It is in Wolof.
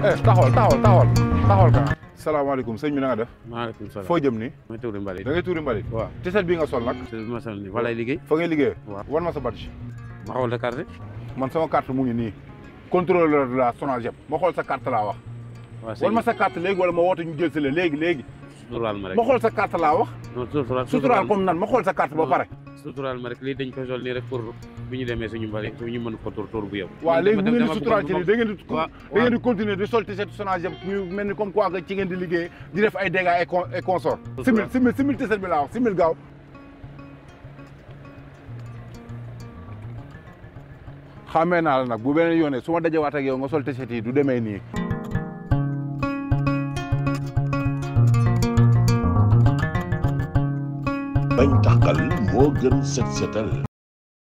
eh taxawal taxawal taxawal taxawal ka salaamaaleykum sëñ bi na nga def maaleykum salaam foo jëm ni ma tuuri mbalit da ngay tuuri mbalit waaw tiset bi nga sol nag te ma sonal ni fa lay liggéey fa ngay liggéey waaw wan ma sa badge ma xool sa carte man sama carte mu ngi nii contrôleur de la SONAGED ma xool sa carte laa wax waaw wan ma sa carte léegi wala ma woote ñu jël si la léegi léegi suturaal ma rek ma xool sa carte laa wax non suturaal suturaal comme nan ma xool sa carte ba pare suturaal ma rek lii dañ ko sol nii rek pour bu ñu demee suñu mbali suñu mën ko tur tur bu yow waaw léegi bu dama- ngeen di dama suturaal ci bëggoon nii da ngeen di waaw da ngeen di continuer di sol tiset SONAGED ñu mel ni comme quoi que ci ngeen di liggéey di def ay dégâts et con et consort simil simil simil tiset bi laa wax simil gaaw xamee naa la nag bu beneen yoonee su ma dajewaat ak yow nga sol tiset yi du demee nii bañ tàqal moo gën set setal